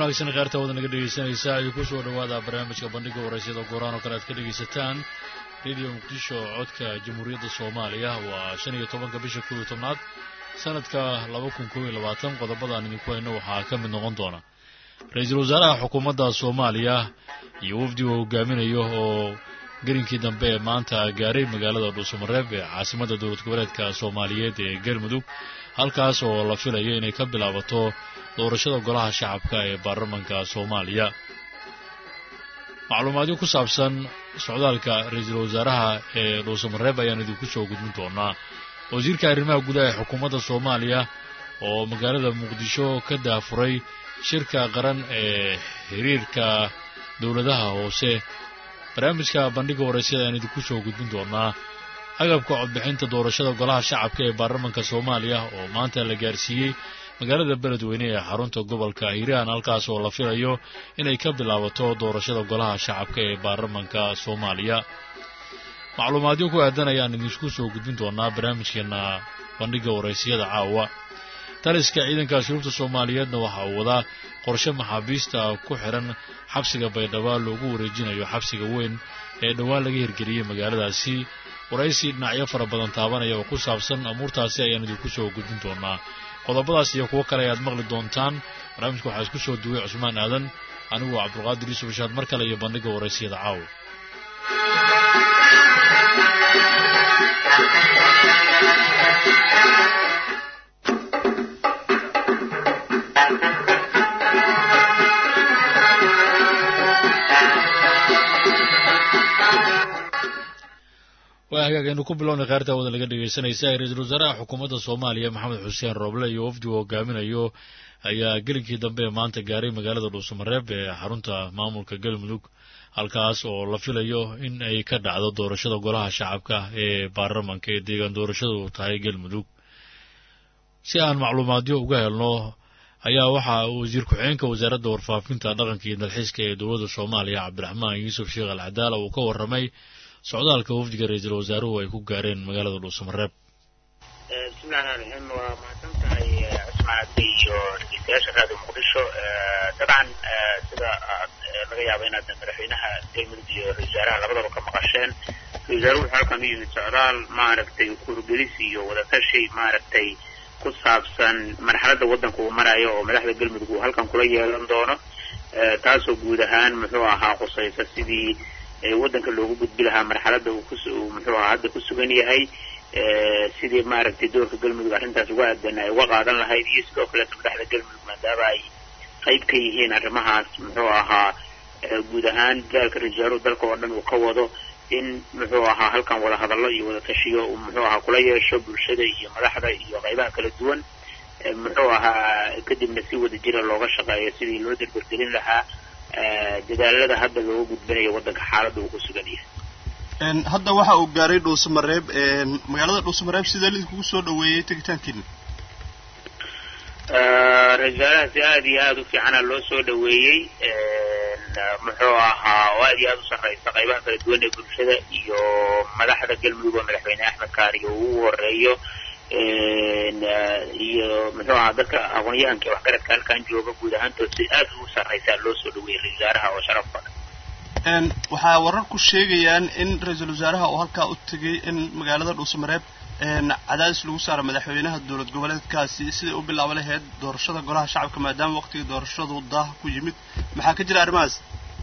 wanaagsan kheerta wada naga dhegaysanaysa ayuu ku soo dhowaada barnaamijka bandhiga waraysyada gooraan oo kale aad ka dhegaysataan radio muqdisho codka jamhuuriyadda soomaaliya waa shan iyo tobanka bisha kow iyo tobnaad sanadka laba kun kow iyo labaatan qodobadaan idinku hayno waxaa ka mid noqon doona ra-iisul wasaaraha xukuumadda soomaaliya iyo wafdi uu hogaaminayo oo gelinkii dambe ee maanta gaaray magaalada dhuusamareeb ee caasimadda dowlad goboleedka soomaaliyeed ee galmudug halkaas oo la filayo inay ka bilaabato doorashada golaha shacabka ee baarlamanka soomaaliya macluumaadyo ku saabsan socdaalka ra-iisul wasaaraha ee dhuusamareeb ayaan idinku soo gudbin doonaa wasiirka arrimaha gudaha ee xukuumadda soomaaliya oo magaalada muqdisho ka daafuray shirka qaran ee xiriirka dowladaha hoose barnaamijka bandhiga waraysyada ayaan idinku soo gudbin doonaa agabka codbixinta doorashada golaha shacabka ee baarlamanka soomaaliya oo maanta la gaarsiiyey magaalada beledweyne ee xarunta gobolka hiiraan halkaas oo la filayo inay ka bilaabato doorashada golaha shacabka ee baarlamanka soomaaliya macluumaadyo ku aadan ayaan idinku soo gudbin doonaa barnaamijkeena bandhiga waraysyada caawa taliska ciidanka ashuruufta soomaaliyeedna waxa uu wadaa qorshe maxaabiista ku xiran xabsiga baydhabo loogu wareejinayo xabsiga weyn ee dhowaan laga hirgeliyey magaaladaasi waraysi dhinacyo fara badan taabanaya oo ku saabsan amuurtaasi ayaan idinku soo gudbin doonaa qodobadaas iyo kuwo kale ayaad maqli doontaan barnaamijka waxaa isku soo duway cusmaan aadan anigu waa cabdulqaadir yuusuf ishaad mar kale iyo bandhiga waraysiyada caawa waa hagaagaynu ku bilownay kheerta wada laga dhegaysanaysa ra-iisul wasaaraha xukuumadda soomaaliya maxamed xuseen rooble iyo wafdi uu hogaaminayo ayaa gelinkii dambe ee maanta gaaray magaalada dhuusamareeb ee xarunta maamulka galmudug halkaas oo la filayo in ay ka dhacdo doorashada golaha shacabka ee baarlamanka ee deegaan doorashadu tahay galmudug si aan macluumaadyo uga helno ayaa waxaa wasiir ku-xigeenka wasaaradda warfaafinta dhaqanka iyo dalxiiska ee dowladda soomaaliya cabdiraxmaan yuusuf sheekh alcadaala uu ka warramay socdaalka wafdiga ra-iisul wasaaruhu ay ku gaareen magaalada dhuusamareeb bismillahi raxmaan raxiim waa mahadsan tahay cusmaanadka iyo dhegeystayaasha raadiyo muqdisho dabcan sida laga yaabo inaad madaxweynaha galmudug iyo ra-isul wasaaraha labadaba ka maqasheen ra-isul wasaaruhu wuxuu halkan u yimid socdaal maaragtay kuurgelis iyo wadatashi maaragtay ku saabsan marxaladda waddanka uu marayo oo madaxda galmudug uu halkan kula yeelan doono taasoo guud ahaan muxuu ahaa qusaysa sidii waddanka loogu gudbi lahaa marxaladda uu kus muxuu ahaa hadda ku sugan yahay sidii maaragtay doorka galmudug arrintaas uga aadan ay uga qaadan lahayd iyo sidoo kaleeta madaxda galmudug maadaama ay qayb ka yihiin arrimahaas muxuu ahaa guud ahaan daalka ra-isul dalka oo dhan uu ka wado in muxuu ahaa halkan wada hadallo iyo wada tashiyo uu muxuu ahaa kula yeesho bulshada iyo madaxda iyo qaybaha kala duwan muxuu ahaa kadibna si wada jira looga shaqeeyo sidii loo darbergelin lahaa dadaalada hadda looga gudbinayo waddanka xaaladda uu ku sugan yahay hadda waxa uu gaaray dhuusamareeb magaalada dhuusamareeb sidee lidinkugu soo dhaweeyey tegitaankiina ra-isul wasaaraha si aada iyo aada u fiicana loo soo dhaweeyey muxuu ahaa oo aada iyo aada u sarreysa qaybaha kala duwan ee bulshada iyo madaxda galmudug oo madaxweyne axmed kaariyo uu ugu horeeyo iyo muxuu ahaa dadka aqoon-yahanka ee waxgaradka halkan jooga guud ahaantood si aada ugu sarreysaa loo soo dhaweeyey ra-isul wasaaraha oo sharaf badan waxaa wararku sheegayaan in ra-iisul wasaaraha uu halkaa u tegay in magaalada dhuusamareeb cadaadis lagu saaro madaxweynaha dowlad goboleedkaasi siday u bilaaba lahayd doorashada golaha shacabka maadaama waqtigii doorashadu daaha ku yimid maxaa ka jira arrimahaas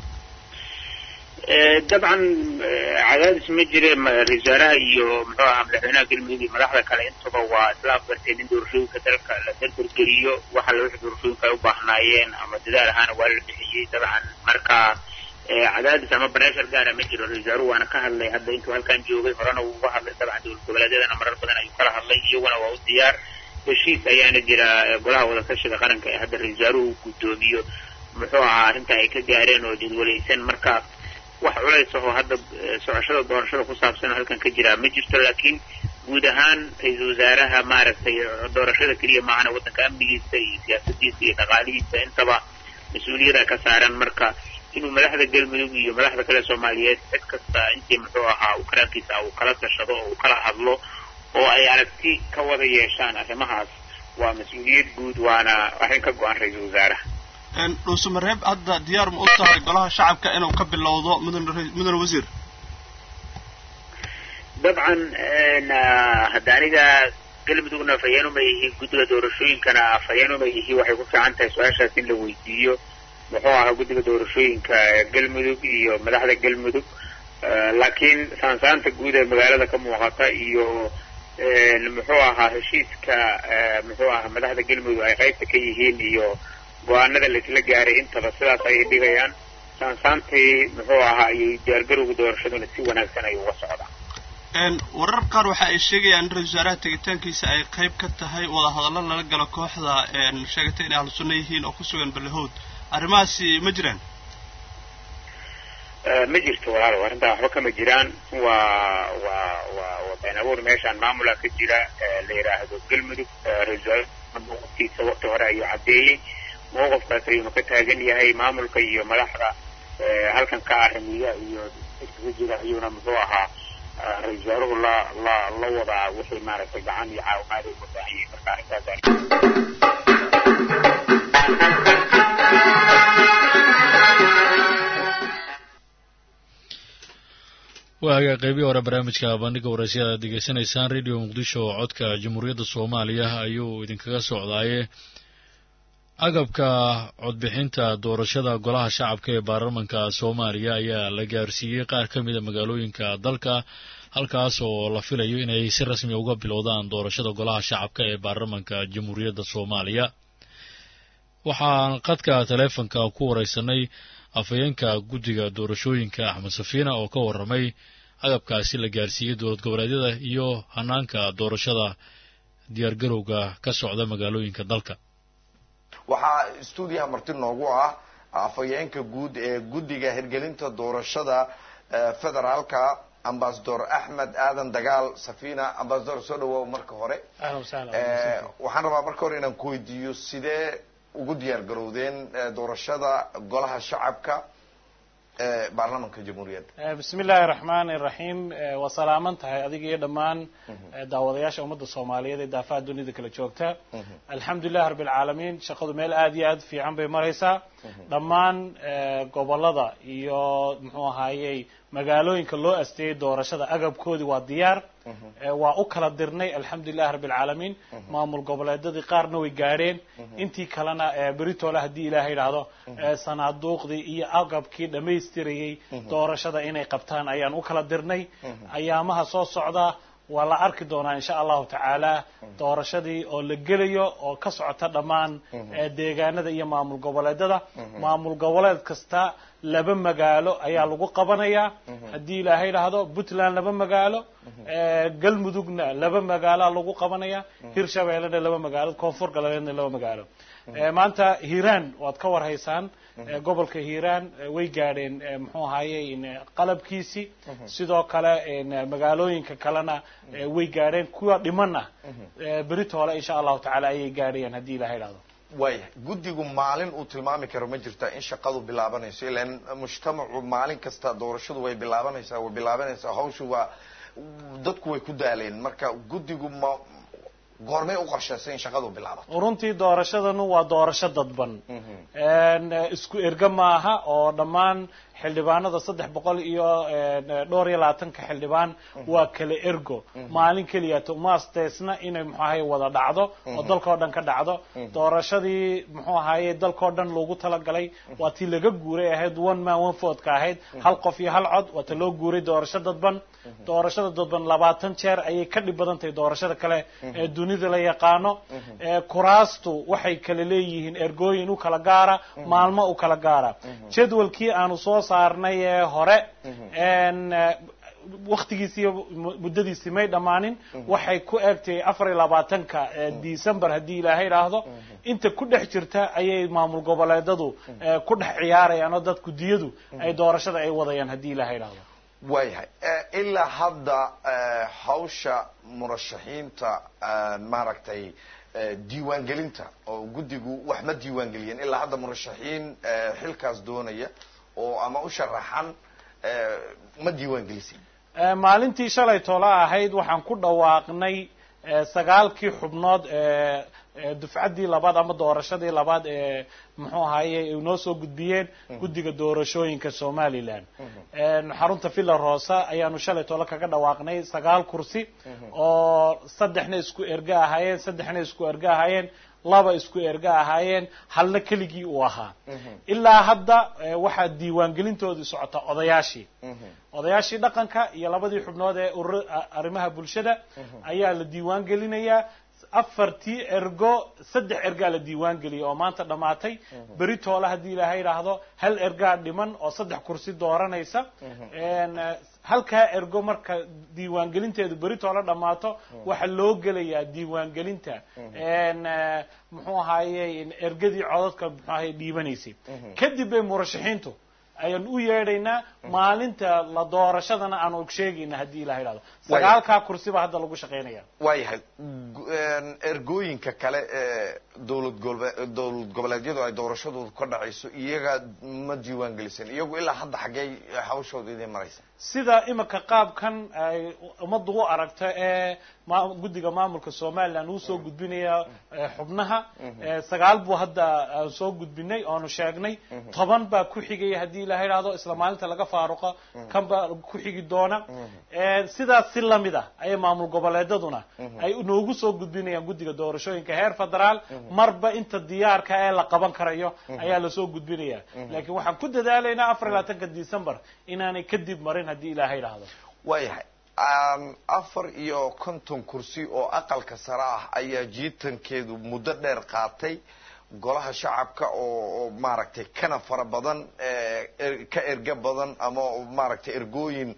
dabcan cadaadis ma jire ra-isul wasaaraha iyo muxuu ahaa madaxweynaha galmudug iyo madaxda kale intaba waa isla afgarteen in doorashooyinka dalka la dardargeliyo waxa la wixii doorashooyinka ay u baahnaayeen ama dadaal ahaana waa la bixiyey dabcan marka cadaadis ama bareshar gaara ma jiro ra-isul wasaaruhu waana ka hadlay hadda intuu halkan joogay horena wuu uga hadlay dabcan dowlad goboleedyadana marar badan ayuu kala hadlay iyaguna waa u diyaar heshiis ayaana jira golaha wadatashiga qaranka ee hadda ra-isul wasaaruhu guddoomiyo muxuu ahaa arrinta ay ka gaareen oo jadwalaysan marka wax culays ahoo hadda socoshada doorashada ku saabsan oo halkan ka jiraa ma jirto laakiin guud ahaan ra-iisul wasaaraha maaragtay doorashada keliya maahana waddanka amnigiisa iyo siyaasadiisa iyo dhaqaalihiisa intaba mas-uuliyada ka saaran marka inuu madaxda galmudug iyo madaxda kale soomaaliyeed cid kasta intii muxuu ahaa uu karaankiisa uu kala tashado oo uu kala hadlo oo ay aragti ka wada yeeshaan arrimahaas waa mas-uuliyad guud waana arrin ka go-an ra-iisul wasaaraha dhuusamareeb hadda diyaar ma u tahay golaha shacabka inuu ka bilowdo mudan mudane wasiir dabcan hadda aniga galmudugna afhayeenuma yihiin guddiga doorashooyinkana afhayeenuma yihiin waxay ku fiican tahay su-aashaas in la weydiiyo muxuu ahaa guddiga doorashooyinka galmudug iyo madaxda galmudug laakiin saansaanta guud ee magaalada ka muuqata iyo muxuu ahaa heshiiska muxuu ahaa madaxda galmudug ay qaybta ka yihiin iyo go-aanada laisla gaaray intaba sidaas ayay dhigayaan saansaantii muxuu ahaa iyo diyaargarowga doorashaduna si wanaagsan ayuu uga socdaa warar qaar waxa ay sheegayaan in ra-isul wasaaraha tegitaankiisa ay qayb ka tahay wadahadallo lala galo kooxda sheegatay inay ahlu sunno yihiin oo ku sugan balahowd arrimahaasi ma jiraan ma jirto walaalow arrintaa waxba kama jiraan waa waa waa waa been abuur meeshaan maamula ka jira la yidhaahdo galmudug ra-isul wasaaraha mawqifkiisa waqti hore ayuu caddeeyey mawqifkaas ayuuna ka taagan yahay maamulka iyo madaxda halkan ka arrimiya iyo ka jira ayuuna muxuu ahaa ra-isul wasaaruhu la la la wadaa wixii maaragtay gacan iyo caawimaad ay ku baahan yihiin marka arrintaas waaga qeybii hore barnaamijka bandhiga waraysyada aad degeysanaysaan radio muqdisho oo codka jamhuuriyadda soomaaliya ayuu idinkaga socdaaye agabka codbixinta doorashada golaha shacabka ee baarlamanka soomaaliya ayaa la gaarsiiyey qaar ka mida magaalooyinka dalka halkaas oo la filayo inay si rasmi uga bilowdaan doorashada golaha shacabka ee baarlamanka jamhuuriyadda soomaaliya waxaan qadka taleefonka ku waraysanay afhayeenka guddiga doorashooyinka axmed safiina oo ka warramay agabkaasi la gaarsiiyey dowlad goboleedyada iyo hanaanka doorashada diyaargarowga ka socda magaalooyinka dalka waxaa stuudiyaha marti noogu ah afhayeenka guud ee guddiga hirgelinta doorashada federaalka ambasador axmed aadan dagaal safina ambasador soo dhawow marka hore waxaan rabaa marka hore inaan ku weydiiyo sidee ugu diyaar garowdeen doorashada golaha shacabka ee baarlamanka jamhuuriyadda bismi illaahi raxmaan iraxiim waa salaaman tahay adiga iyo dhammaan daawadayaasha ummadda soomaaliyeed ee daafaha dunida kala joogta alxamdulilahi rabbi alcaalamiin shaqadu meel aada iyo aada fiican bay maraysaa dhammaan gobolada iyo muxuu ahaayey magaalooyinka loo asteeyey doorashada agabkoodii waa diyaar waa u kala dirnay alxamdulilahi rabbi alcaalamiin maamul goboleedyadii qaarna way gaadheen intii kalena beritole haddii ilaah yidhaahdo sanaaduuqdii iyo agabkii dhammaystirayey doorashada inay qabtaan ayaan u kala dirnay ayaamaha soo socda waa la arki doonaa insha allahu tacaala doorashadii oo la gelayo oo ka socota dhammaan deegaanada iyo maamul goboleedyada maamul goboleed kasta laba magaalo ayaa lagu qabanayaa haddii ilaahay idhaahdo puntland laba magaalo galmudugna laba magaaloa lagu qabanaya hirshabeellena laba magaalo koonfur galbeedna laba magaalo maanta hiiraan waad ka warhaysaan gobolka hiiraan way gaadheen muxuu ahaye qalabkiisii sidoo kale magaalooyinka kalena way gaadheen kuwa dhimana beritoole insha allahu tacaala ayay gaadhayaan haddii ilaha idhahdo waayahay guddigu maalin uu tilmaami karo ma jirta in shaqadu bilaabanayso ilan mujtamacu maalin kasta doorashadu way bilaabanaysaa way bilaabanaysaa hawshu waa dadku way ku daaleen marka guddigu ma goormay u qorshaysay in shaqadu bilaabato runtii doorashadanu waa doorasho dadban isku erga maaha oo dhammaan xildhibaanada saddex boqol iyo dhowr iyo labaatanka xildhibaan waa kala ergo maalin keliyata uma asteysna inay muxuu ahaye wada dhacdo oo dalkao dhan ka dhacdo doorashadii muxuu ahaye dalkao dhan loogu talagalay waa tii laga guuray ahayd one man one votka ahayd hal qof iyo hal cod waa ta loo guuray doorasho dadban doorashada dadban labaatan jeer ayay ka dhib badan tahay doorashada kale ee dunida la yaqaano kuraastu waxay kala leeyihiin ergooyin u kala gaara maalmo u kala gaara jadwalkii aanu soo saarnay ee hore waktigiisi iyo muddadiisi may dhammaanin waxay ku eegtay afar iyo labaatanka december haddii ilaahay idhaahdo inta ku dhex jirta ayay maamul goboleedadu ku dhex ciyaarayaan oo dadku diyadu ay doorashada ay wadayaan haddii ilaahay idhaahdo waayahay ilaa hadda hawsha murashaxiinta maaragtay diiwaangelinta oo guddigu wax ma diiwaangeliyeen ilaa hadda murashaxiin xilkaas doonaya oo ama u sharaxan ma diiwaangelisay maalintii shalay toola ahayd waxaan ku dhawaaqnay sagaalkii xubnood dufcaddii labaad ama doorashadii labaad ee muxuu ahaye noo soo gudbiyeen guddiga doorashooyinka somalilan xarunta villa rosa ayaanu shalay tole kaga dhawaaqnay sagaal kursi oo saddexna isku erge ahaayeen saddexna isku erge ahaayeen laba isku erge ahaayeen halna keligii uu ahaa ilaa hadda waxaa diiwaangelintoodii socota odayaashii odayaashii dhaqanka iyo labadii xubnood ee urur arrimaha bulshada ayaa la diiwaan gelinayaa afartii ergo saddex ergaa la diiwaan geliyay oo maanta dhammaatay beri toole haddii ilaahay idhaahdo hal ergaa dhiman oo saddex kursi dooranaysa halkaa ergo marka diiwaangelinteedu beri toole dhammaato waxaa loo gelayaa diiwaangelinta muxuu ahaaye ergadii codadka muxuu ahaye dhiibanaysay kadib bay murashaxiintu ayaan u yeedhaynaa maalinta la doorashadana aanu sheegayna haddii ilaha idhahdo sagaalkaa kursiba hadda lagu shaqaynaya waayahay ergooyinka kale ee dowlad gobe dowlad goboleedyadu ay doorashadoodu ka dhacayso iyaga ma diiwaan gelisan iyagu ilaa hadda xaggey hawshooda idin maraysa sida imika qaabkan ay ummaddu u aragto ee guddiga maamulka somalilan uu soo gudbinaya xubnaha sagaal buu hadda aan soo gudbinay oonu sheegnay toban baa ku xigaya haddii ilaha idhahdo isla maalinta laga faaruqo kan baa ku xigi doona sidaas si lamid ah ayay maamul goboleedaduna ay noogu soo gudbinayaan guddiga doorashooyinka heer federaal marba inta diyaarka ee la qaban karayo ayaa lasoo gudbinaya laakiin waxaan ku dadaalaynaa afar iyo labaatanka december inaanay kadib marin haddii ilaha idhaahdo waayahay afar iyo konton kursi oo aqalka sare ah ayaa jiitankeedu muddo dheer qaatay golaha shacabka oo maaragtay kana fara badan ka erga badan ama maaragtay ergooyin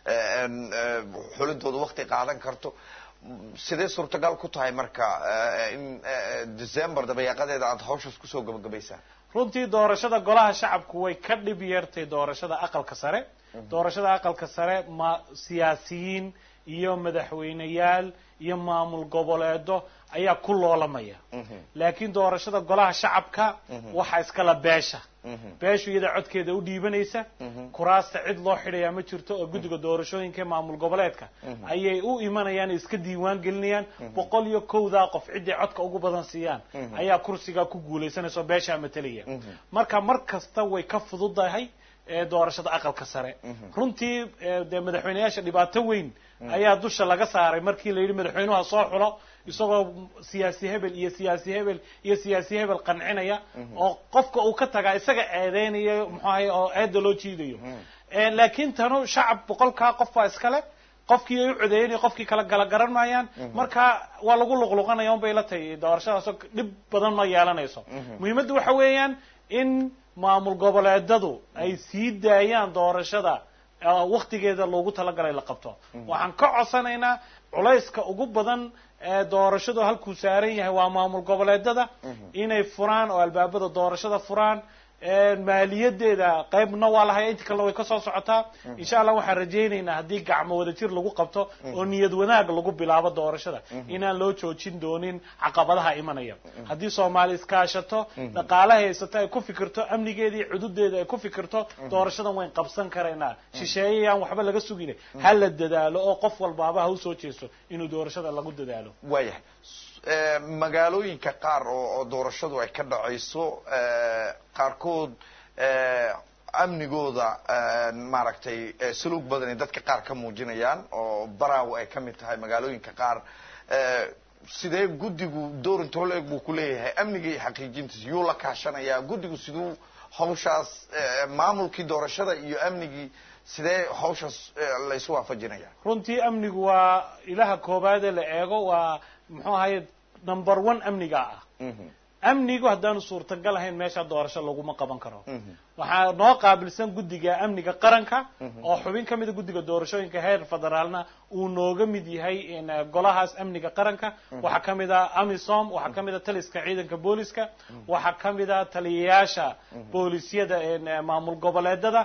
xulidooda wakti qaadan karto sidee suurtagal ku tahay marka in december dabayaaqadeeda aada hawshaas kusoo gabagabaysaan runtii doorashada golaha shacabku way ka dhib yeertay doorashada aqalka sare doorashada aqalka sare ma siyaasiyiin iyo madaxweyneyaal iyo maamul goboleedo ayaa ku loolamaya laakiin doorashada golaha shacabka waxaa iskala beesha beeshu iyada codkeeda u dhiibanaysa kuraasta cid loo xidhayaa ma jirto oo guddiga doorashooyinka ee maamul goboleedka ayay u imanayaan oo iska diiwaan gelinayaan boqol iyo kowdaa qof ciday codka ugu badan siiyaan ayaa kursigaa ku guulaysanaysa oo beeshaa matalaya marka mar kasta way ka fududahay doorashada aqalka sare runtii dee madaxweyneyaasha dhibaato weyn ayaa dusha laga saaray markii la yidhi madaxweynuha soo xulo isagoo siyaasi hebel iyo siyaasi hebel iyo siyaasi hebel qancinaya oo qofka uu ka tagaa isaga eedeynayo muxuu ahay oo eedda loo jiidayo laakiin tanu shacab boqolkaa qof baa iskale qofkii ay u codeeyanay qofkii kala gala garan maayaan marka waa lagu luqluqanaya un bay la tahay doorashadaasoo dhib badan ma yeelanayso muhiimaddu waxa weeyaan in maamul goboleedadu ay sii daayaan doorashada waktigeeda loogu talagalay la qabto waxaan ka codsanaynaa culayska ugu badan ee doorashadu halkuu saaran yahay waa maamul goboleedada inay furaan oo albaabada doorashada furaan maaliyadeeda qaybna waa lahaya inta kalena way kasoo socotaa insha allah waxaan rajaynaynaa haddii gacmo wadajir lagu qabto oo niyad wanaag lagu bilaabo doorashada inaan loo joojin doonin caqabadaha imanaya haddii soomaali iskaashato dhaqaala haysato ay ku fikirto amnigeeda iyo cududeeda ay ku fikirto doorashadan wayn qabsan karaynaa shisheeyayaan waxba laga sugina ha la dadaalo oo qof walbaaba ha usoo jeesto inuu doorashada lagu dadaalo waayahay magaalooyinka qaar oo doorashadu ay ka dhacayso qaarkood amnigooda maaragtay saluug badan ay dadka qaar ka muujinayaan oo baraaw ay ka mid tahay magaalooyinka qaar sidee guddigu doorinta la eg buu ku leeyahay amniga iyo xaqiijintiisa yuu la kaashanayaa guddigu siduu hawshaas maamulkii doorashada iyo amnigii sidee hawshaas laysu waafajinaya runtii amnigu waa ilaha koobaadee la eego waa muxuu ahaye number one amniga ah amnigu haddaanu suurtagal ahayn meesha doorasho laguma qaban karo waxaa noo qaabilsan guddiga amniga qaranka oo xubin ka mida guddiga doorashooyinka heer federaalna uu nooga mid yahay golahaas amniga qaranka waxaa ka mid a amisom waxaa ka mid a taliska ciidanka booliska waxaa ka mid a taliyayaasha boolisyada maamul goboleedada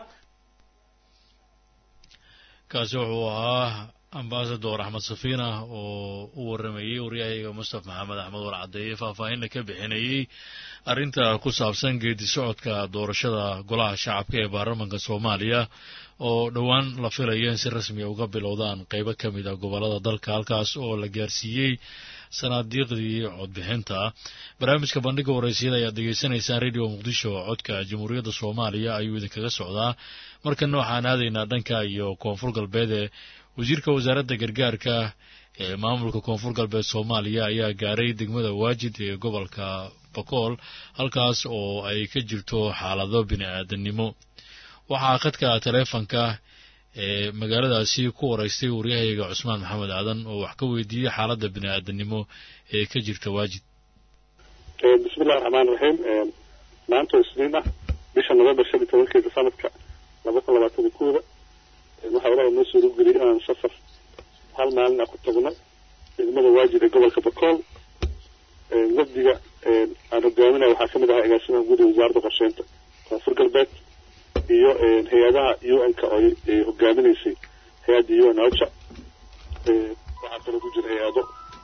kaasi wuxuu ahaa ambasador axmed safiina oo u waramayey waryahayaga mustaf maxamed axmed war caddeeye faahfaahinna ka bixinayey arrinta ku saabsan geedi socodka doorashada golaha shacabka ee baarlamanka soomaaliya oo dhowaan la filaya in si rasmiya uga bilowdaan qeybo ka mid a gobollada dalka halkaas oo la gaarsiiyey sanaadiiqdii codbixinta barnaamijka bandhiga waraysyada ayaad degeysanaysaan radio muqdisho codka jamhuuriyadda soomaaliya ayuu idinkaga socdaa markana waxaan aadaynaa dhanka iyo koonfur galbeed ee wasiirka wasaaradda gargaarka ee maamulka koonfur galbeed soomaaliya ayaa gaaray degmada waajid ee gobolka bakool halkaas oo ay ka jirto xaalado bini aadannimo waxaa khadka taleefonka ee magaaladaasi ku waraystay waryahayga cusmaan maxamed aadan oo wax ka weydiiyey xaaladda bini aadannimo ee ka jirta waajid bismillahi raxmaan raxiim maanta oo isniin ah bisha november shan iyo tobankeeda sanadka laba kun labaatan iyo kooda waxaa ilaahay noo soo roggeliyay inaan safar hal maalin ah ku tagno degmada waajid ee gobolka bakool wafdiga aan hogaaminaya waxaa kamid ahaa agaasimaha guud ee wasaaradda qorsheynta koonfur galbeed iyo hay-adaha u n-ka oo ay hogaaminaysay hay-adda u n ocha waxaa kaloo ku jira hay-ado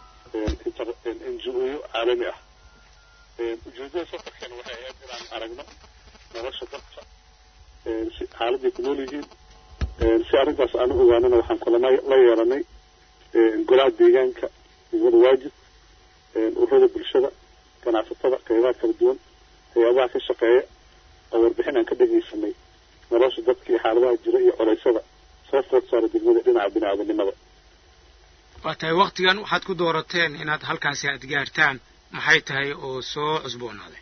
n g o yo caalami ah ujeedada safarkan waxay ahayd inaan aragno nolosha dadka si xaaladday ku nool yihiin si arrintaas aan u ogaanana waxaan kulama la yeelanay golaha deegaanka degmada waajid ururada bulshada ganacsatada qeybaha kala duwan hay-adaha ka shaqeeya oo warbixin aan ka dhegaysanay nolosha dadka iyo xaaladaha jira iyo coleysada soo food saara degmada dhinaca bini aadanimada waa tahay waktigan waxaad ku doorateen inaad halkaasi aad gaartaan maxay tahay oo soo cusboonaaday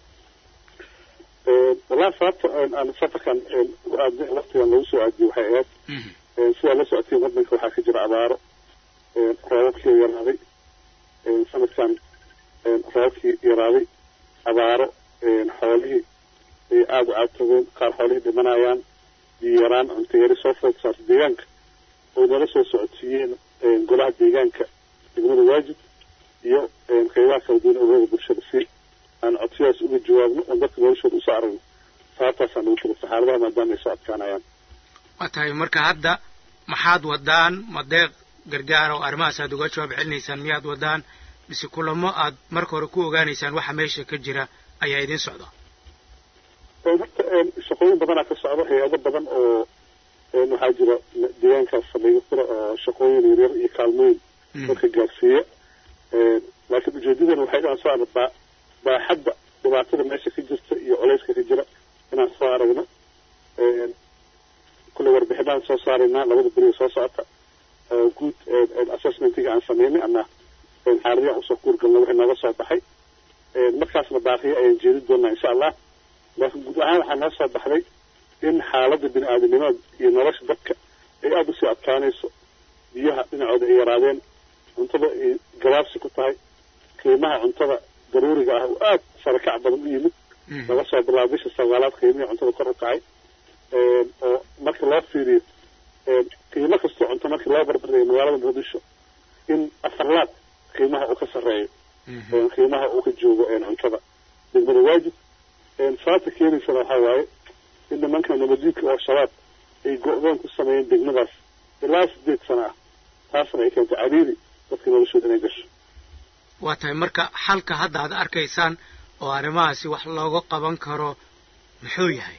wallahi sababta aan safarkan waktigan lagu soo aadiyey waxay ahayd sidaa la socotiin waddanka waxaa ka jira abaaro roobabkii yaraaday sanadkan roobabkii yaraaday abaaro xoolihii ay aada u caatogeen qaar xoolihii dhimanayaan biyo yaraan cunto yari soo food saarta deegaanka oo nala soo socodsiiyeen golaha deegaanka degmada waajid iyo qeybaha kala duwan ururada bulshada si aan codsiyadaas uga jawaabno oon dadka noloshooda usoo aragno sababtaasaan ugu filasta xaaladaha maadaama ay soo adkaanayaan waa tahay marka hadda maxaad wadaan ma deeq gargaara oo arrimahaas aad uga jawaab celinaysaan miyaad wadaan mise kulamo aad marka hore ku ogaanaysaan waxa meesha ka jira ayaa idiin socda horta shaqooyin badanaa ka socda hay-ado badan oo waxaa jira deegaankaas sameeyo kura oo shaqooyin yaryar iyo kaalmooyin dadka gaarsiiya laakiin ujeedadana waxay inaan soo arag baa baaxadda dhibaatada meesha ka jirta iyo coleyska ka jira inaan soo aragno kulle warbixinaan soo saaraynaa labada beriga soo socota guud assessmentiga aan sameynay ama xaaladihi usoo kuurgalna wixii nooga soo baxay markaasna baaqiyo ayaan jeedin doonaa insha allah laakiin guud ahaan waxaa noo soo baxday in xaaladda bini aadanimada iyo nolosha dadka ay aada usii adkaanayso biyaha dhinacooda ay yaraadeen cuntada ay gabaabsi ku tahay qiimaha cuntada daruuriga ah oo aada sarakac badan u yimid laga soo bilaabo bisha sagaalaad qiimihii cuntada kor u kacay oo marka loo fiiriyo qiimo kastoo cunto markii loo barbardhigo magaalada muqdisho in afarlaad qiimaha uu ka sarreeyo qiimaha uu ka joogo cuntada degmada waajib sababta keenaysana waxaa waaye in nimanka nabadiidka oo shabaab ay go-doon ku sameeyeen degmadaas ilaa sideed sano ah taasna ay keentay cariiri dadka noloshooda inay gasho waa tahay marka xalka hadda aad arkaysaan oo arrimahaasi wax looga qaban karo muxuu yahay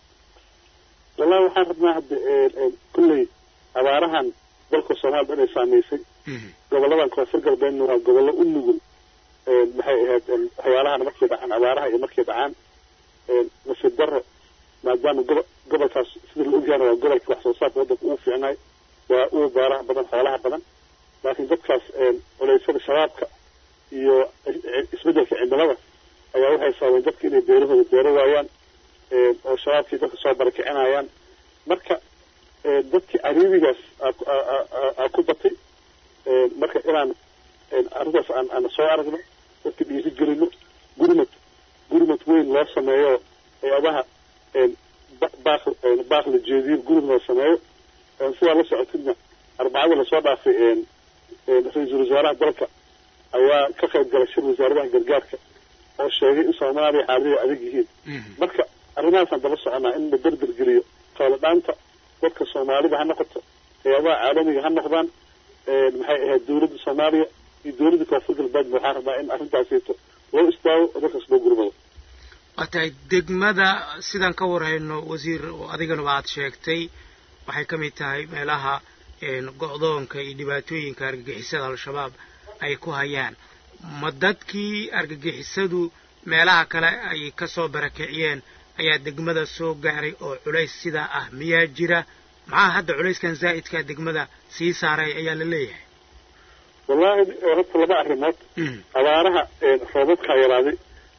wallahi waxaan rabnaa hadda kulley abaarahan dalka soomaliya dhan ay saamaysay goboladan koonfur galbeedna waa gobollo u nugul maxay ahayd waxyaalahan markay dhacaan abaaraha iyo markay dhacaan nasiib daro maadaama gobo gobolkaas sida la ogyahana waa gobolka wax soo saarka waddanka ugu fiicnaay waa ugu baaraha badan xoolaha badan laakiin dadkaas culeysada shabaabka iyo isbeddelka cimilada ayaa waxay sababeen dadka inay beerahooda beero waayaan oo shabaabkii dadka soo barakicinayaan marka dadkii cariirigaas aa ku batay marka inaan arrintaas aan aan soo aragno dadka dhiiri gelino gurmad gurmad weyn loo sameeyo hay-adaha baaq baaq la jeediyo gurmad loo sameeyo sidaa la socotidna arbacada lasoo dhaafay ra-iisul wasaaraha dalka ayaa ka qayb galay shir wasaaradaha gargaarka oo sheegay in soomaaliya xaaladihi adag yihiin marka arrimahaasaan daba soconaa in la berber geliyo tooladhaanta dadka soomaalida ha noqoto hay-adaha caalamiga ha noqdaan maxay ahayd dawladda soomaaliya iyo dawladda koonfur galbeedba waxaan rabaa in arrintaasito loo istaago oo dadkaas loo gurmado waa tahay degmada sidaan ka warhayno wasiir oo adigana aad sheegtay waxay ka mid tahay meelaha go'doonka iyo dhibaatooyinka argagixisada al-shabaab ay ku hayaan ma dadkii argagixisadu meelaha kale ay ka soo barakiciyeen ayaa degmada soo gaaray oo culays sidaa ah miyaa jira maxaa hadda culayskan zaa'idkaa degmada sii saaray ayaa la leeyahay wallaahi horta laba arrimood abaaraha roobabkaa yaraaday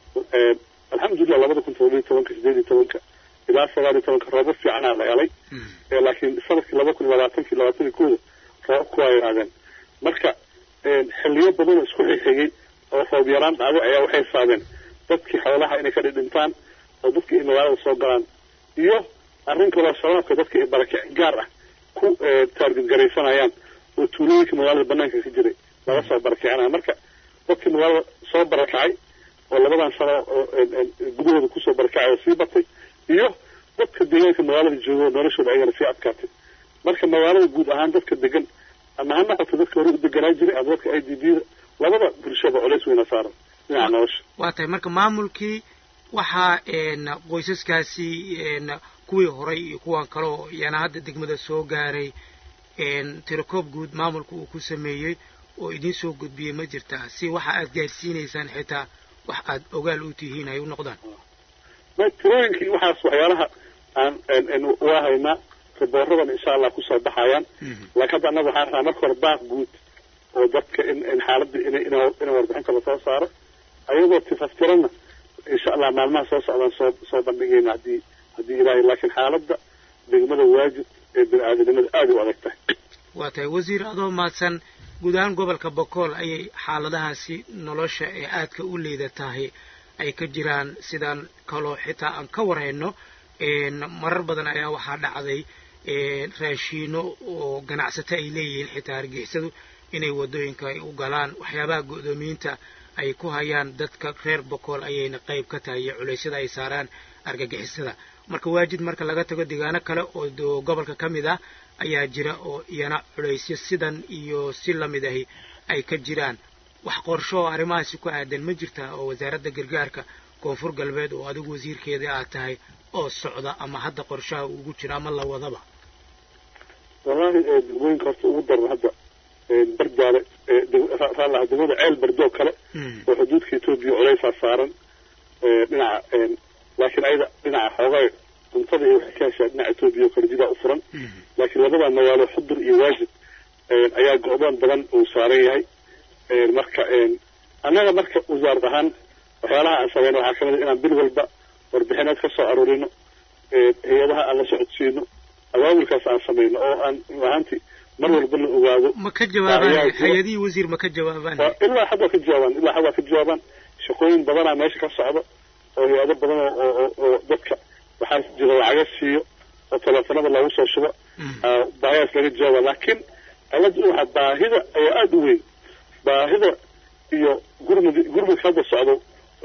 alxamdulilah labada kun todoba iyo tobanka sideed iyo tobanka ilaa sagaal iyo tobanka roobab fiicanaa la helay laakiin sanadkii laba kun iyo labaatankii labaatan iyo kooda roobabku waa yaraadeen marka xilliyo badan oo isku xigxigay oo roob yaraan dhacday ayaa waxay saabeen dadkii xoolaha inay ka dhidhintaan oo dadkii ay magaalada soo galaan iyo arrin kaloo shabaabka dadka ay barakicin gaar ah ku taargedgaraysanayaan oo tuulooyinka magaalada banaanka ka jiray laga soo barakicinayo marka dadkii magaalada soo barakacay oo labadan sano oo gudahooda kusoo barakacay oo sii batay iyo dadka deegaanka magaalada jooga oo noloshooda ayagana sii adkaatay marka magaalada guud ahaan dadka degan ama ha noqoto dadka hore u deganaa jiray ama dadka i d b da labada bulshada culays weyna saaran dhinaca nolosha waa tahay marka maamulkii waxaa qoysaskaasi kuwii horay iyo kuwan kale oo iyana hadda degmada soo gaaray tirakoob guud maamulka uu ku sameeyey oo idiin soo gudbiyey ma jirtaa si waxa aad gaarsiinaysaan xitaa wax aad ogaal u tihiin ay u noqdaan tirooyinkii waxaas waxyaalaha aan waa haynaa riboorradan insha allah kusoo baxayaan laakiin hadda annaga waxaan rabaa marka hore baaq guud oo dadka in in xaaladda in in warbixinta lasoo saaro ayadoo tifaftirana insha allah maalmaha soo socdaan soo soo bandhigayna haddii haddii ilaahay laakiin xaaladda degmada waajid ee bini-aadanimada aada u adag tahay waa tahay wasiir adoo mahadsan guud ahaan gobolka bokool ayay xaaladahaasi nolosha ee aadka u liidatahay ay ka jiraan sidaan kaloo xitaa aan ka warhayno marar badan ayaa waxaa dhacday raashiino oo ganacsato ay leeyihiin xitaa hargixisadu inay waddooyinka ay u galaan waxyaabaha go'doomiyiinta ay ku hayaan dadka reer bokool ayayna qayb ka tahay iyo culaysyada ay saaraan argagixisada marka waajid marka laga tago deegaano kale oo gobolka ka mid ah ayaa jira oo iyana culaysyo sidan iyo si lamid ahi ay ka jiraan wax qorsho oo arrimahaasi ku aadan ma jirtaa oo wasaaradda gargaarka koonfur galbeed oo adigu wasiirkeeda aad tahay oo socda ama hadda qorshaha ugu jira ama la wadaba wallaahi degmooyinka horta ugu daran hadda bardaale raallaha degmada ceel bardoo kale oo xuduudka etoobiya culaysaa saaran dhinaca laakiin ayada dhinaca xoogay cuntada iyo waxay ka heshaa dhinaca etoobiya oo kale jidaa u furan laakiin labada magaalo xudur iyo waajid ayaa go-doon badan uu saaran yahay marka annaga marka wasaarad ahaan waxyaalaha aan sameyno waxaa kamid a inaan bil walba warbixinaad ka soo aruurino hay-adaha aan la socodsiino abaabulkaas aan samayno oo aan ahaanti mar walba la ogaado ma ka jawaabaan hay-adihii wasiir ma ka jawaabaan ilaa xad waa ka jawaabaan ilaa xad waa ka jawaabaan shaqooyin badanaa meesha ka socda oo hay-ado badan oo oo dadka waxaa jira lacaga siiyo oo teleefanada loogu soo shubo baahidaas laga jawaaba laakiin alada waxaa baahida ayaa aada u weyn baahida iyo gurmud gurmudka hadda socdo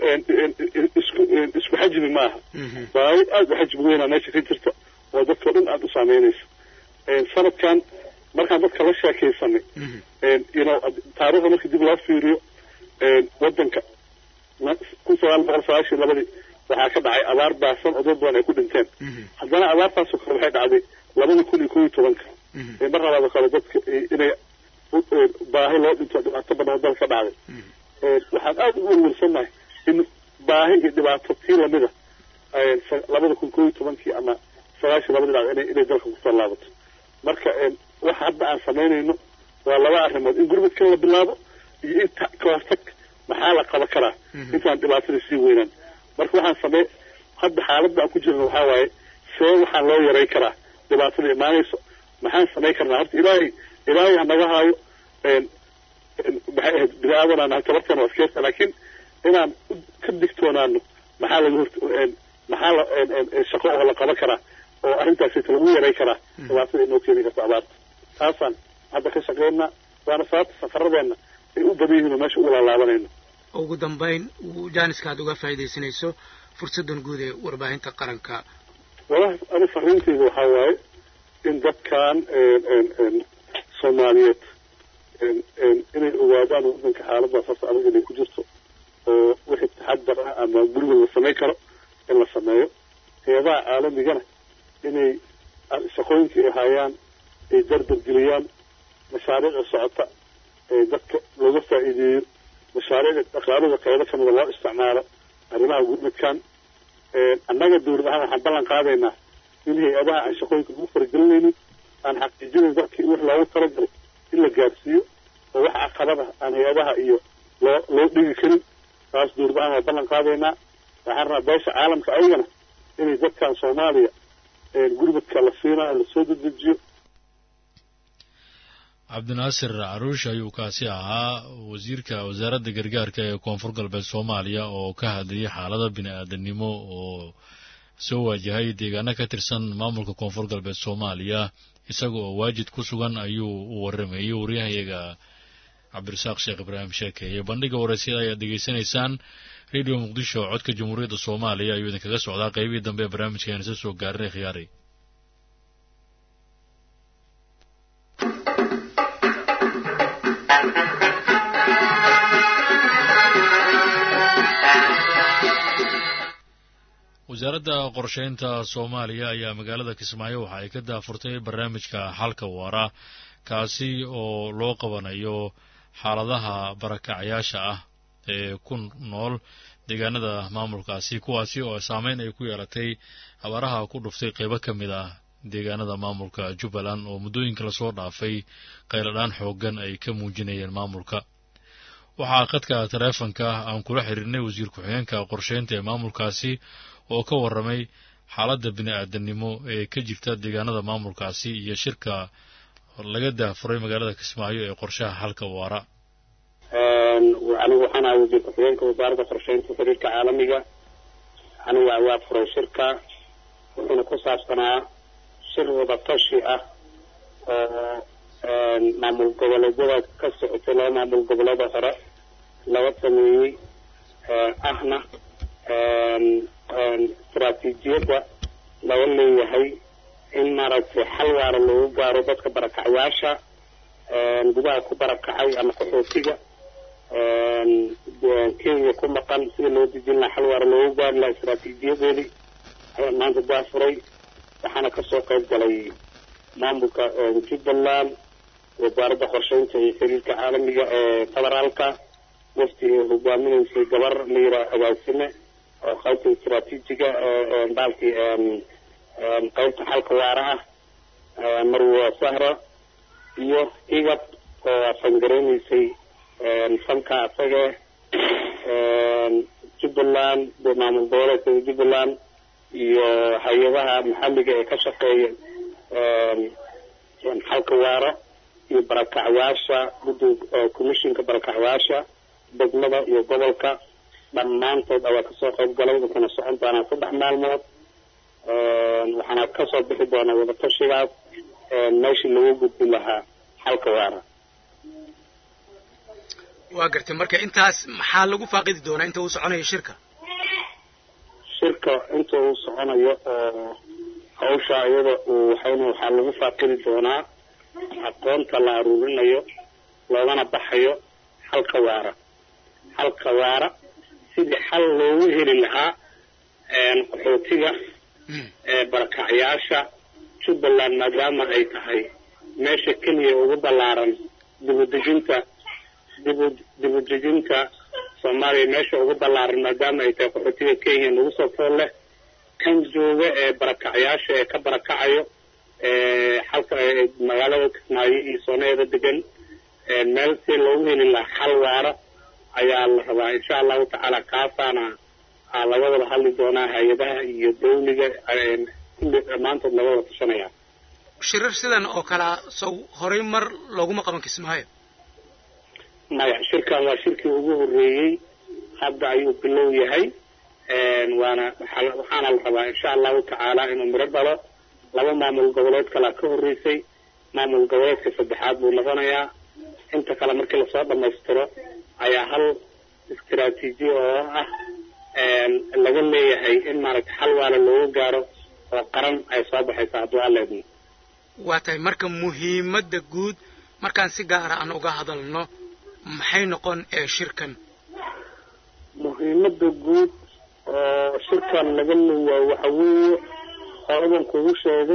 isku isku xajmi maaha baahi aada u xajmi weynaa meesha ka jirta oo dadkao dhan aada u saameynaysa sanadkan markaan dadka la sheekaysanay you know taariikhda markii dib loo fiiriyo waddanka kun sagaal boqol sagaashan labadii waxaa ka dhacay abaar baasan oo dad badan ay ku dhinteen haddana abaartaasoo kale waxay dhacday labada kun iyo kow iyo tobanka mar labaadoo kale dadka inay baahi loo dhinto dhibaato badan oo dalka ka dhacday waxaan aada ugu welwelsannahay in baahi iyo dhibaato tii lamida labada kun kow iyo tobankii ama sagaashan labadii dhacday inay inay dalka kusoo laabato marka waxa hadda aan samaynayno waa laba arrimood in gurmadkan la bilaabo iyo in ka hortag maxaa la qaban karaa intaan dhibaatada sii weynaan marka waxaan samey hadda xaaladda aan ku jirno waxaa waaye see waxaan loo yaray karaa dhibaatada imaanayso maxaan samayn karnaa horta ilaahay ilaahay ha naga haayo maxay ahayd bini aadan aan nahay tabarteena waa iskeysta laakiin inaan ka digtoonaano maxaa laga hort maxaa la shaqo oo la qaban karaa oo arrintaasita lagu yaray karaa dhibaatada inoo keeni karto abaarta taasaan hadda ka shaqeynaa waana sababta safaradeenna ay u badan yihiin oo meesha ugu laalaabanayno ugu dambayn jaaniska aad uga faa'iidaysanayso fursaddan guud ee warbaahinta qaranka walahi ani fariintayda waxaa waaye in dadkan soomaaliyeed inay ogaadaan waddanka xaaladaas horta adag inay ku jirto oo wixii taxadar ah ama guriga la samayn karo in la sameeyo hay-adaha caalamigana inay shaqooyinkii ay hayaan ay dardargeliyaan mashaariicda socota ee dadka looga faa'iideeyo mashaariicda dhaqaalada qaybo ka mida loo isticmaalo arrimaha gurmadkan annaga dawlad ahaan waxaan ballan qaadaynaa in hay-adaha aan shaqooyinka lagu faragelinaynin aan xaqiijinayn dadkii wix loogu talagalay in la gaarsiiyo oo wax caqabada aan hay-adaha iyo loo loo dhigi karin taas dawlad ahaan waa ballan qaadaynaa waxaan rabaa beesha caalamka ayagana inay dadkan soomaaliya gurmadka la siinayo lasoo dedejiyo cabdinaasir caruush ayuu kaasi ahaa wasiirka wasaaradda gargaarka ee koonfur galbeed soomaaliya oo ka hadlayay xaalada bini aadanimo oo soo waajahay deegaano ka tirsan maamulka koonfur galbeed soomaaliya isaga oo waajid ku sugan ayuu u waramayay waryahayaga cabdirasaaq sheekh ibraahim sheekeeye bandhiga waraysyada ayaad dhegaysanaysaan radio muqdisho codka jamhuuriyadda soomaaliya ayuu idinkaga socdaa qaybihii dambe ee barnaamijka aan isa soo gaarinay khiyaari wasaaradda qorsheynta soomaaliya ayaa magaalada kismaayo waxa ay ka daafurtay barnaamijka xalka waara kaasi oo loo qabanayo xaaladaha barakacyaasha ah ee ku nool deegaanada maamulkaasi kuwaasi oo saameyn ay ku yeelatay abaaraha ku dhuftay qaybo ka mid ah deegaanada maamulka jubbaland oo muddooyinka lasoo dhaafay qayladhaan xooggan ay ka muujinayeen maamulka waxaa khadka taleefonka aan kula xiriirnay wasiir ku-xigeenka qorsheynta ee maamulkaasi oo ka warramay xaaladda bini aadamnimo ee ka jirta deegaanada maamulkaasi iyo shirka laga daafuray magaalada kismaayo ee qorshaha xalka waara anigu waxaan ahay wasiir ku-xigeenka wasaaradda qorsheynta xiriirka caalamiga aniga waa furay shirka wuxuuna ku saabsanaa shir wada tashi ah oo maamul goboleedyada ka socotay laba maamul goboleeda hore laga sameeyey ahna istaraatiijiyadda laga leeyahay in maaragtay xal waara loogu gaaro dadka barakacyaasha gudaha ku barakacay ama qaxootiga kenya ku maqan sida loo dejin lahaa xal waara loogu gaari lahaa istaraatiijiyadeedii ayaa maanta daafuray waxaana kasoo qayb galay maamulka jubbaland wasaaradda qorsheynta iyo xiriirka caalamiga ee federaalka wafti ay hogaaminaysay gabar layira agaasime oo qaybta istaraatiijiga baalkii qaybta xalka waara ah marwa sahra iyo igab oo afangareynaysay fanka asaga jubbaland maamul goboleedka jubbaland iyo hay-adaha maxalliga ee ka shaqeeya xalka waara iyo barakacyaasha guddi commissionka barakacyaasha degmada iyo gobolka dhammaantood ayaa kasoo qayb galay waxayna socon doonaa saddex maalmood waxaana kasoo bixi doonaa wadatashigaas meeshii lagu gudbi lahaa xalka waara waa gartay marka intaas maxaa lagu faaqidi doonaa inta uu soconayo shirka shirka inta uu soconayo oo hawsha iyada uu waxayna waxaa lagu faaqidi doonaa aqoonta la aruurinayo loogana baxayo xalka waara xalka waara sidii xal loogu heli lahaa qaxootiga barakacyaasha jubbaland maadaama ay tahay meesha keliya ugu ballaaran dibudejinta dibu dibudejinta soomaaliya meesha ugu ballaaran maadaama ay tahay qaxootiga kenya nagu soo fool leh kan jooga ee barakacyaasha ee ka barakacayo xalka magaalada kismaayo iyo sooneeda degan meel si loogu heli lahaa xal waara ayaa la rabaa insha allahu tacaala kaasaana laga wada hadli doonaa hay-adaha iyo dawliga kulli dhammaantood laga wada tashanaya shirar sidan oo kalea sow horay mar looguma qaban kismaayo maya shirkan waa shirkii ugu horreeyey hadda ayuu bilow yahay waana waxaana la rabaa insha allahu tacaala inuu miro dhalo laba maamul goboleed kalaa ka horreysay maamul goboleedka saddexaad buu noqonayaa inta kale markii lasoo dhammaystiro ayaa hal istaraatiijiya oo ah laga leeyahay in maaragtay xal waala loogu gaaro oo qaran ay soo baxaysa hadduu aleedno waa tahay marka muhiimadda guud markaan si gaara aan uga hadalno maxay noqon ee shirkan muhiimadda guud oo shirkan laga leeyahay waxa weeye hoodan kugu sheegay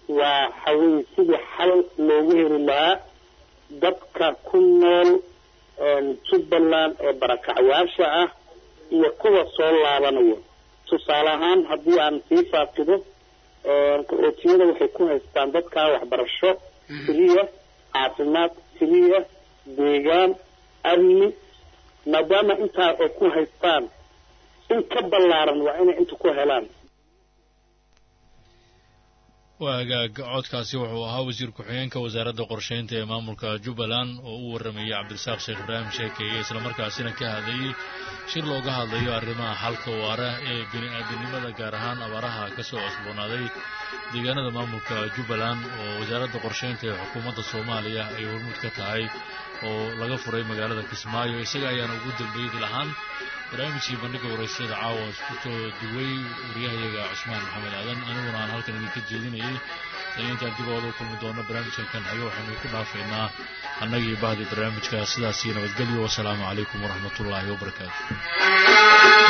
waa waxaweye sidii xal loogu heli lahaa dadka ku nool jubbaland ee barakacyaasha ah iyo kuwa soo laabanaya tusaale ahaan haddii aan sii faaqido qaxootiyada waxay ku haystaan dadkaa waxbarasho keliya caafimaad keliya deegaan amni maadaama intaa ay ku haystaan in ka ballaaran waa inay inta ku helaan waa hagaag codkaasi wuxuu ahaa wasiir ku-xigeenka wasaaradda qorsheynta ee maamulka jubbaland oo u warramayay cabdirasaaq sheekh ibraahim sheekeeye islamarkaasina ka hadlayey shir looga hadlayo arrimaha xalka waara ee bini-aadamnimada gaar ahaan abaaraha ka soo cusboonaaday deegaanada maamulka jubbaland oo wasaaradda qorsheynta ee xukuumadda soomaaliya ay hormuud ka tahay oo laga furay magaalada kismaayo isaga ayaana ugu dambeeyey dil ahaan barnaamijkii bandhiga waraysyada caawa isku soo duway wariyahayaga cusmaan maxamed aadan aniguna aan halkan idinka jeedinayay dan intaan dib ooda kulmi doono barnaamijkan kan xigo waxaynu ku dhaafaynaa annagii bahdii barnaamijka sidaasii nabadgelyo wasalaamu calaykum waraxmatullaahi wabarakaatu